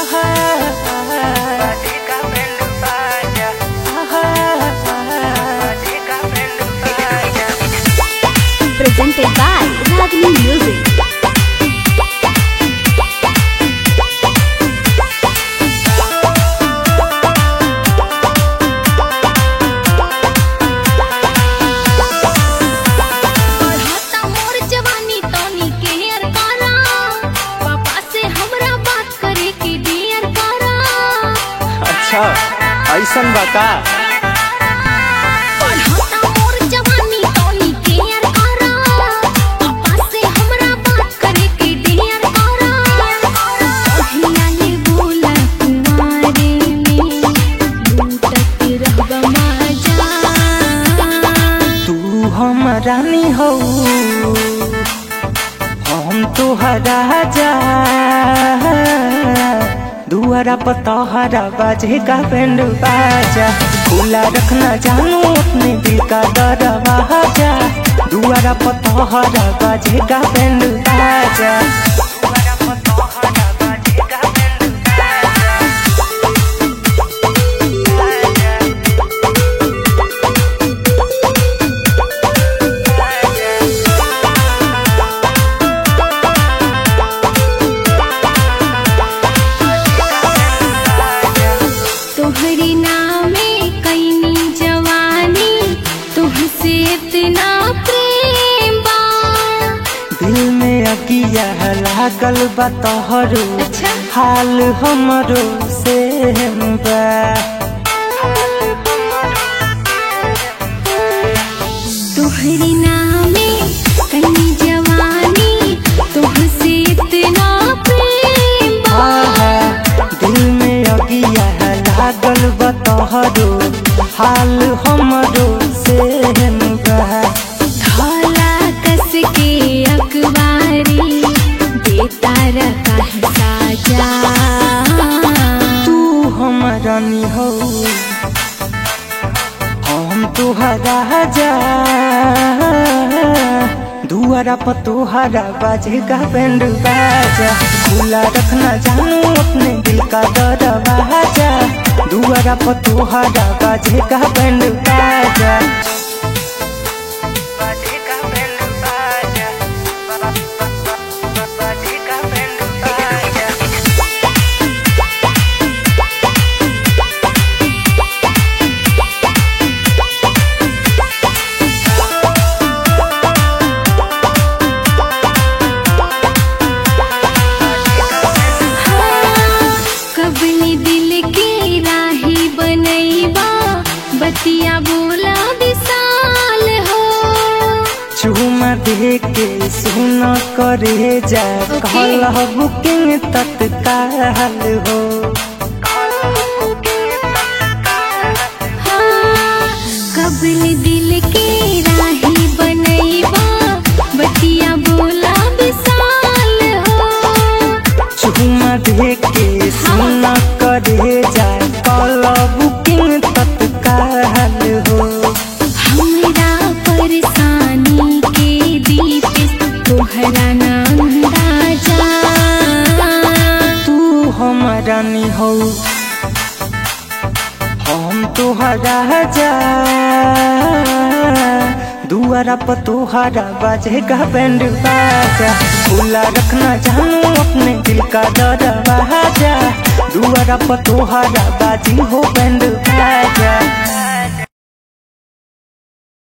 Presented by Ragini Music. बढ़ता मोर जवानी तोनी के हर कारा पापा से हमरा बात करे के डियर कारा अच्छा ऐसन बा का बढ़ता मोर जवानी तोनी के हर कारा पापा से हमरा बात करे के डियर कारा कहिया ले बोला कुमारे में लूटत रहबा मजा तू हम रानी हो हम तोहरा जा दुआरा पर तोहरा बाजे का बैंड बाजा खुला रखना जानू अपने दिल का दरवाजा दुआरा पर तोहरा बाजे का बैंड बाजा दुआरा पर तोहरा बाजे का बैंड बाजा तोहरी नामे कैनी जवानी तुहसे इतना प्रेम बा दिल में अगिया लागल बा तोहरो अच्छा। हाल हमरो से बा तोहरी नामे कैनी जवानी तुहसे इतना प्रेम बा आहा, दिल में अगिया लागल बा तोहरो हाल हमरो से बा धौला कस के अखबारी देता रखा है साजा तू हमारा नी हो हम तुहरा जा दुआरा पर तुहरा बाजे का बैंड बाजा खुला रखना जानू अपने दिल का दरवाजा दुआरा पर तुहरा बाजे का बैंड बाजा बाजे का बैंड बाजा बाजे का बैंड बाजा कबनी दिल के राही बनैबा बतिया बोला विशाल हो चूमा दे के सुन करे जा Okay. कहल बुकिंग तत्काल हो हाँ, कबनी दिल के राही बनैबा बतिया बोला विशाल हो चूमा दे के सुन करे जा कहल बुकिंग तत्काल हो हमरा परेशानी के दीप तोहरा नाम राजा तू हमारा नी हो हम तुहरा जा दुआरा पर तुहरा बाजे का बैंड बाजा खुला रखना जानू अपने दिल का दरवाजा दुआरा पर तुहरा बाजी हो बैंड बाजा